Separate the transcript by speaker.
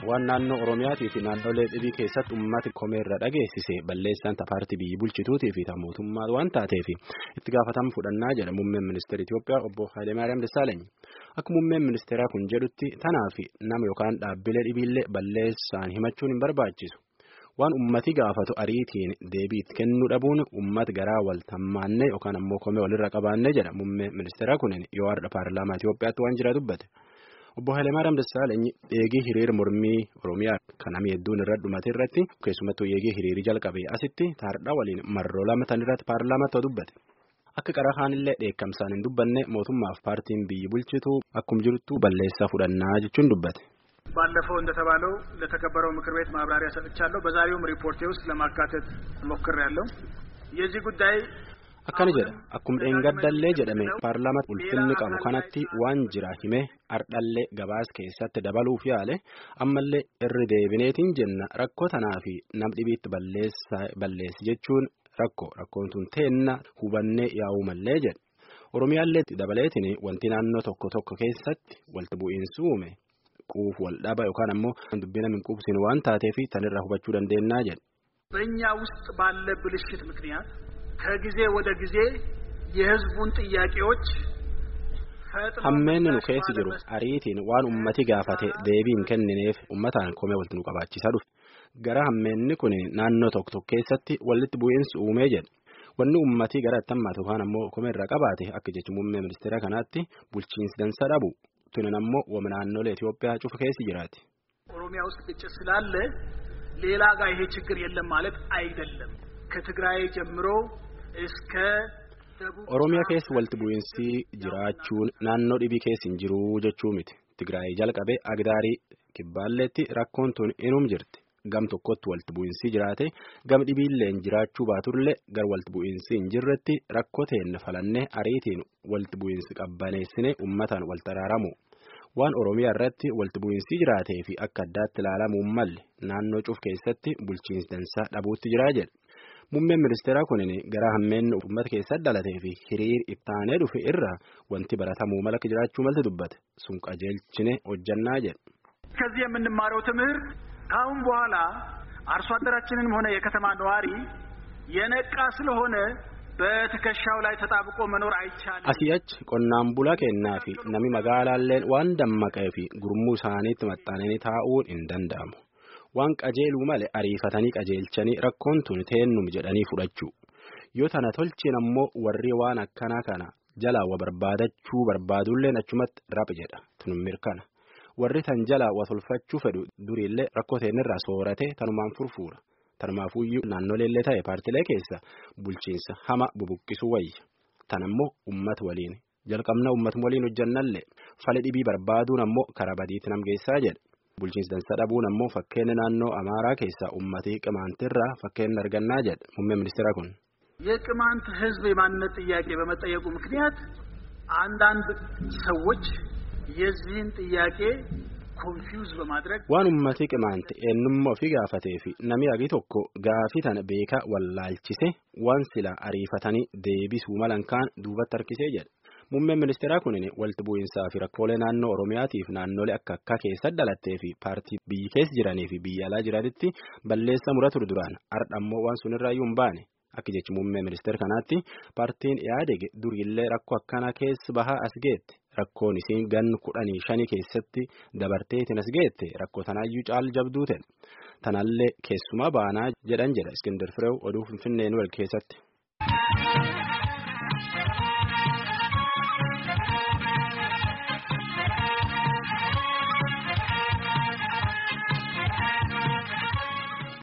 Speaker 1: waan naannoo Oromiyaatii fi naannolee dhibii keessatti uummati komeerra dhageessise balleessaan paartii biyyi bulchituutii fi mootummaa waan taateef itti gaafatama fudhannaa jedha muummeen ministeera Itoophiyaa obbo Hayilemaariyaam Dassaalany. Akka muummeen ministeeraa kun jedhutti tanaaf nama yookaan dhaabbilee dhibiillee balleessaan himachuun hin barbaachisu. Waan ummati gaafatu ariitiin deebiitti kennuu dhabuun uummata garaa wal tammaannee yookaan ammoo komee walirra qabaannee jedha muummeen ministeeraa kunin yoo har'a paarlaamaa Itoophiyaatti waan jira dubbate. Obbo Hayilemaariyaam Dassaalany eegii hiriira mormii Oromiyaa kan namni hedduun irra dhumate irratti keessumattuu eegii hiriirii jalqabee asitti taardhaa waliin marroo lama tan irratti paarlaamaatti dubbate. Akka qara kaanillee dheekkamsaan hin dubbanne mootummaaf paartiin biyyi bulchitu akkuma jirtu balleessaa fudhannaa jechuun dubbate.
Speaker 2: ባለፈው እንደተባለው ለተከበረው ምክር ቤት ማብራሪያ ሰጥቻለሁ። በዛሬውም ሪፖርቴ ውስጥ ለማካተት ሞክሬያለሁ። የዚህ ጉዳይ
Speaker 1: akkana jedha akkuma dheengaddallee jedhame paarlaamaatti ulfinni qabu kanatti waan jira hime ardhallee gabaas keessatti dabaluuf yaale ammallee irri deebineetiin jenna rakkoo tanaa fi nam dhibiitti balleessi jechuun rakkoo rakkoon tun teenna hubannee yaa'uu mallee jedha oromiyaallee dabaleetiin wanti naannoo tokko tokko keessatti walti bu'iinsi uume quuf wal dhaba yookaan ammoo dubbina min quubsin waan taateef tanirraa hubachuu dandeennaa jedha.
Speaker 2: በእኛ ውስጥ ባለ ብልሽት ምክንያት ከጊዜ ወደ ጊዜ የህዝቡን ጥያቄዎች
Speaker 1: hammeenni nu keessa jiru ariitiin waan ummati gaafate deebiin kennineef ummataan komee walitti nu qabaachisaa dhufe gara hammeenni kun naannoo tokko tokko keessatti walitti bu'iinsi uumee jedha wanni ummatii gara attammaatu yookaan ammoo komee irraa qabaate akka jechi muummee ministeera kanaatti bulchiinsi dansa dhabu tunan ammoo wama naannolee Itoophiyaa cufa keessi jiraati.
Speaker 2: ኦሮሚያ ውስጥ ግጭት ስላለ ሌላ ጋር ይሄ ችግር የለም ማለት አይደለም። ከትግራይ ጀምሮ እስከ
Speaker 1: Oromiyaa keessa walitti bu'iinsi jiraachuun naannoo dhibii keessa hin jiru jechuu miti. Tigraay jalqabee Agdaarii Kibbaalleetti rakkoon tun inum jirti. Gam tokkotti walitti bu'iinsi jiraate gam dhibiilleen jiraachuu baatullee gar walitti bu'iinsi hin jirretti rakkoo teenne falannee ariitiin walitti bu'iinsi qabbaneessine uummataan wal taraaramu. Waan Oromiyaa irratti walitti bu'iinsi jiraatee fi akka addaatti ilaalamuu malle naannoo cuf keessatti bulchiinsi dansaa dhabuutti jiraa jedha. Muummeen ministeeraa kunin gara hammeenni uummata keessatti dhalatee fi hiriir ittaanee dhufe irraa wanti baratamuu mala jiraachuu malti dubbate sun qajeelchine hojjannaa jedha.
Speaker 2: ከዚህ የምንማረው ትምህርት ከአሁን በኋላ አርሶ አደራችንንም ሆነ የከተማ ነዋሪ የነቃ ስለሆነ በትከሻው ላይ ተጣብቆ መኖር አይቻልም።
Speaker 1: Asii achi qonnaan bulaa kennaa fi namni magaalaalleen waan dammaqee fi gurmuu isaaniitti maxxananii taa'uun hin danda'amu. Waan qajeeluu malee ariifatanii qajeelchanii rakkoon tun teennum jedhanii fudhachuu. Yoo tana tolchin ammoo warri waan akkanaa kana jalaa wa barbaadachuu barbaadulleen achumatti rap jedha tun mirkana. Warri tan jalaa wa tolfachuu fedhu duriillee rakkoo teennirraa soorate tanumaan furfuura. Tanumaafuyyuu naannoleellee ta'e paartilee keessa bulchiinsa hama bubuqqisuu wayya. Tan ammoo uummata waliin jalqabna uummata waliin hojjannallee fala dhibii barbaaduun ammoo karaa badiitti nam geessaa jedha. Bulchiinsa dansaa dhabuun ammoo fakkeenya naannoo Amaaraa keessaa uummatii qimaantirraa fakkeenya argannaa jedha muummeen ministeera kun.
Speaker 2: የቅማንት ሕዝብ የማንነት ጥያቄ በመጠየቁ ምክንያት አንዳንድ ሰዎች የዚህን ጥያቄ ኮንፊውዝ በማድረግ
Speaker 1: Waan uummatii qimaante eenyummaa ofii gaafatee fi namni agi tokko gaafii tana beekaa wallaalchise waan sila ariifatanii deebisuu malan kaan duubatti harkisee jedha. Muummeen ministeeraa kunin walitti bu'iinsaa fi rakkoolee naannoo Oromiyaatiif naannolee akka akka keessa dhalattee fi paartii biyyi keessa jiranii fi biyya alaa jiranitti balleessa mura ture duraan har'a ammoo waan sunirraayyuu hin baane. Akka jechi muummee ministeera kanaatti paartiin yaadege duriillee rakkoo akkanaa keessa bahaa as geette rakkoon isiin gannu kudhanii shanii keessatti dabarteetiin as geette rakkoo tanaayyuu caal jabduu ta'e tanallee keessumaa baanaa jedhan jedha Iskindar Fireew oduu Finfinnee wal keessatti.